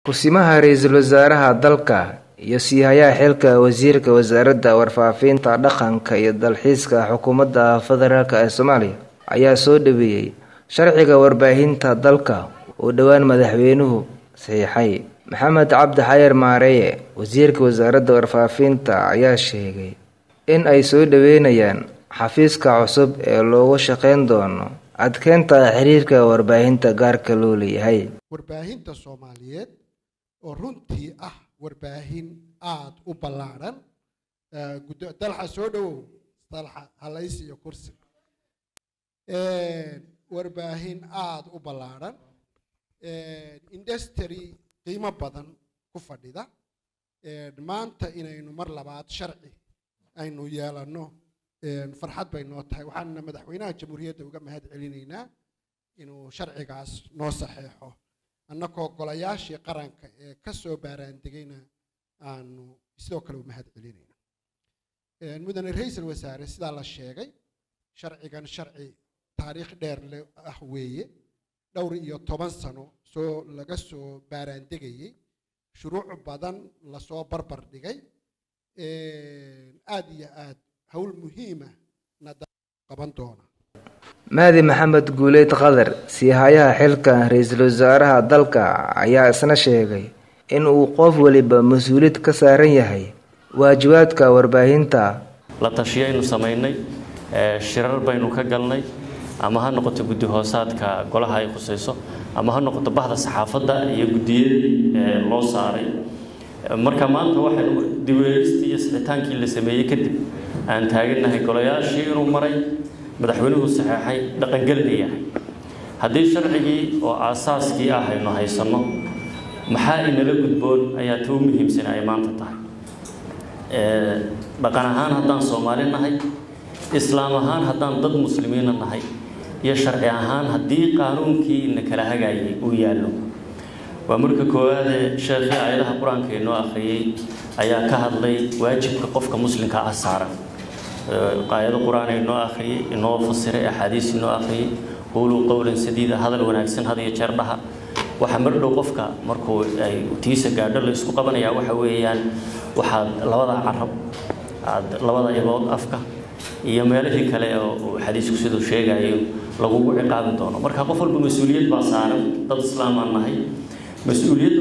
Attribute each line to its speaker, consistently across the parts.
Speaker 1: Ku-simaha ra'iisul wasaaraha dalka iyo sii-hayaha xilka wasiirka wasaaradda warfaafinta dhaqanka iyo dalxiiska xukuumadda federaalk ee Soomaaliya ayaa soo dhaweeyay sharciga warbaahinta dalka oo dhowaan madaxweynuhu saxiixay maxamed cabdi xayir maareeye wasiirka wasaaradda warfaafinta ayaa sheegay in ay soo dhaweynayaan xafiiska cusub ee loogu shaqeyn doono adkeynta xiriirka warbaahinta gaarka loo leeyahay
Speaker 2: warbaahinta soomaaliyeed oo runtii ah warbaahin aada u ballaadhan dalxa soo dhowow dalxa halays iyo kursi warbaahin aada u ballaadhan industry qiimo badan ku fadhida maanta inaynu mar labaad sharci aynu yeelanno farxad bay noo tahay waxaana madaxweynaha jamhuuriyadda uga mahad celinaynaa inuu sharcigaas noo saxeexo annagoo golayaashii qaranka ee ka soo baaraandegayna aanu sidoo kale u mahad celinayna mudane ra-iisul wasaare sidaa la sheegay sharcigan sharci taariikh dheer le ah weeye dhowr iyo toban sano soo laga soo baaraandegayey shuruuc badan lasoo barbar dhigay aada iyo aad howl muhiima na qaban doona
Speaker 1: mahdi maxamed guuleyd qadar sii-hayaha xilka ra-iisul wasaaraha dalka ayaa isna sheegay in uu qof waliba mas-uuliyad ka saaran yahay waajibaadka warbaahinta
Speaker 3: la tashiyaynu samaynay shirar baynu ka galnay ama ha noqoto guddi hoosaadka golaha ay khusayso ama ha noqoto bahda saxaafadda iyo guddiyadii loo saaray marka maanta waxaynu diweegistii iyo sixitaankii la sameeyey kadib aan taagannahay golayaashii inuu maray madaxweynuhu saxeexay dhaqangelina yahay haddii sharcigii oo aasaaskii ah aynu haysanno maxaa inala gudboon ayaa tou muhiimsan ay maanta tahay dhaqan ahaan haddaan soomaali nahay islaam ahaan haddaan dad muslimiina nahay iyo sharci ahaan haddii qaanuunkii ina kala hagaayay uu yaallo waa marka koowaadee sheekhii aayadaha qur-aanka inoo akhriyey ayaa ka hadlay waajibka qofka muslimka ah saaran aayado qur-aan inoo akhriyey inoo fasiray axaadiis inoo akhriyey quuluu qowlan sadiida hadal wanaagsan had iyo jeer dhaha waxa mar dhow qofka markuu ay tiisa gaadho la isku qabanayaa waxa weeyaan waxaad labada carab aad labada ibood afka iyo meelihii kale oo xadiisku siduu sheegayo lagugu ciqaabi doono marka qof walba mas-uuliyad baa saaran dad islaamaan nahay mas-uuliyadda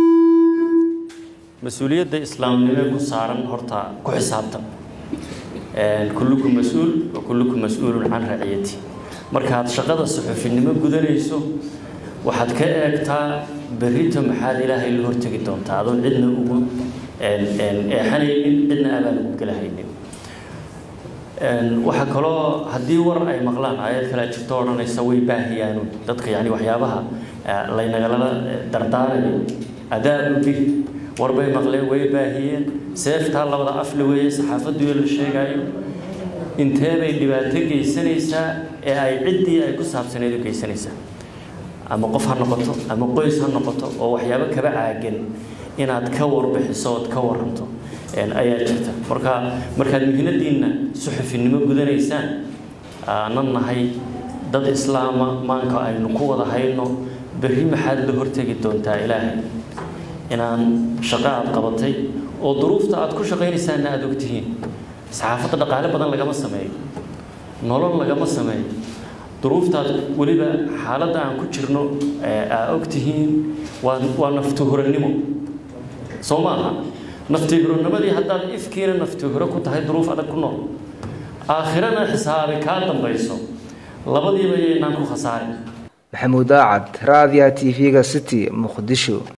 Speaker 3: mas-uuliyadda islaamnimee ku saaran horta ku xisaabtan kullukum mas-uul wa kullukum mas-uulun can raciyati markaad shaqada suxufinimo gudanayso waxaad ka eegtaa berrito maxaad ilaahay la hortegi doontaa adoon cidna ugu eexanaynin cidna abaan ugu galahaynin waxaa kaloo haddii war ay maqlaan aayad kale jirto odhanaysa way baahiyaanuun dadka yani waxyaabaha laynagalala dardaarayo adaabu bir war bay maqleen way baahiyeen seeftaa labada afle weeye saxaafaddu la sheegaayo intee bay dhibaato geysanaysaa ee ay ciddii ay ku saabsaneed u geysanaysaa ama qof ha noqoto ama qoys ha noqoto oo waxyaabo kaba caagan inaad ka warbixiso ood ka waranto ayaa jirta marka markaad muhiimadiinna suxufinimo gudanaysaan aanan nahay dad islaama maanka aynu ku wada hayno berri maxaad la hortegi doontaa ilaahay inaan shaqo aad qabatay oo duruufta aad ku shaqaynaysaanna aada ogtihiin saxaafadda dhaqaale badan lagama sameeyo nolol lagama sameeyo duruuftaad weliba xaaladda aan ku jirno aa ogtihiin waa waa naftuhurannimo soo maaha naftihurannimadii haddaad ifkiina naftihure ku tahay duruuf adag ku nool aakhirana xisaabi kaa dambayso labadiiba yaynaan ku khasaarin
Speaker 1: maxamuud aacad raadiya t v-ga city muqdisho